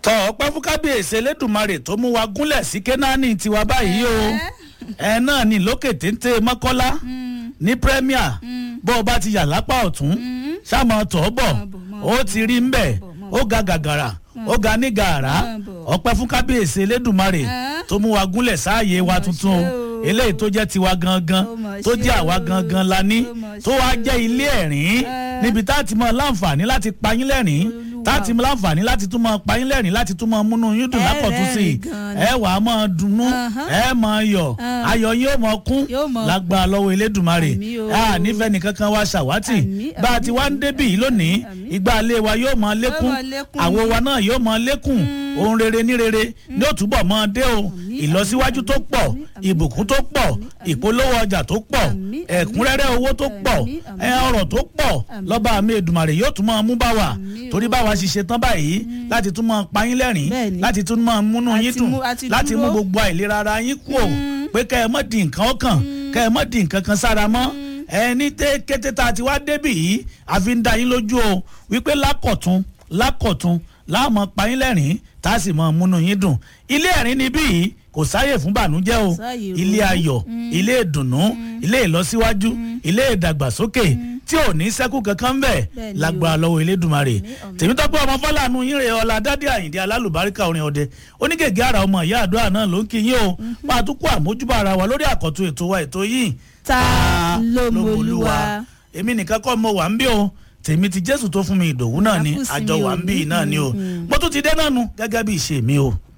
tọ ọpẹ́ fún kábíyèsí elédùnmarè tó mú wa gúnlẹ̀ sí kénáánì tiwa báyìí o ẹ náà ní lókè téńté mọ́kọ́lá ní premier bó o bá ti yà lápá ọ̀tún sáàmù tọ́ bọ̀ ó ti rí ń bẹ̀ ó ga gàgàrà ó ga ní gàrà ọpẹ́ fún kábíyèsí elédùnmarè tó mú wa gúnlẹ̀ sáàyè wa tuntun o eléyìí tó jẹ́ tiwa gangan tó jẹ́ àwa gangan la ní tó wá jẹ́ ilé ẹ̀rín níbi tá a ti mọ láǹfààní láti payín lẹ́rìn tá a ti mọ láǹfààní láti tún mọ payín lẹ́rìn láti tún mọ múnú yín dùn lápọ̀tún sí i ẹ wà á mọ dunnú ẹ mọ yọ ayọ̀ yín ó mọ kún lágbára lọ́wọ́ elédùnmarè a nífẹ̀ẹ́ nìkankan wa ṣàwátì bá a ti wá ń débì yìí lónìí ìgbà ilé wa yóò mọ lékún àwo wa náà yóò mọ lékún ohun rere ní rere ní òtúbọ̀ mọ dé o ìlọsíwájú tó pọ̀ ìbùkún tó pọ̀ ìpolówó ọjà tó pọ̀ ẹ̀kúnrẹ́rẹ́ owó tó pọ̀ ọrọ̀ tó pọ̀ lọ́ba àmì èdùmàrè yóò tún máa mú bá wa torí bá wa ṣiṣẹ́ tán báyìí láti tún máa pa yín lẹ́rìn láti tún máa múnú yín dùn láti mú gbogbo àìlera ara yín kú o pé kẹ́ ẹ mọ́ di nǹkan ọkàn kẹ́ ẹ mọ́ di nǹkan kan sára mọ́ ẹni tẹ́ kété tá a ti wá débì yìí àfi ń da yín lójú o wípé lákọ̀tún lákọ̀tún láàmú pa yín lẹ́rìn tá a sì mọ múnú yín dùn ilé ẹ̀rín níbí yìí kò sáyè fún bànújẹ́ o ilé ayọ̀ ilé ìdùnnú ilé ìlọsíwájú ilé ìdàgbàsókè tí ò ní sẹ́kù kankan bẹ́ẹ̀ lágbára lọ́wọ́ elédùnmarè tèmítọ́pẹ́ ọmọ fọláàánú yín rè ọlá dádé àyìndé alálùbáríkà orin ọdẹ onígègé ara ọmọ ìyá àdúrà náà ló ń kí yín o máa tún kó àmójúbà ara wa lórí àkọ́tún ètò wa ètò yìí. ta ló mọlúwa. èmi nìkan kọ́ mo wà ń bí o tèmi ti jésù tó fún mi ìdòwú náà ni àjọ wà ń bí náà ni o mo tún ti dé náà nu gẹ́gẹ́ bí ìṣe mi o.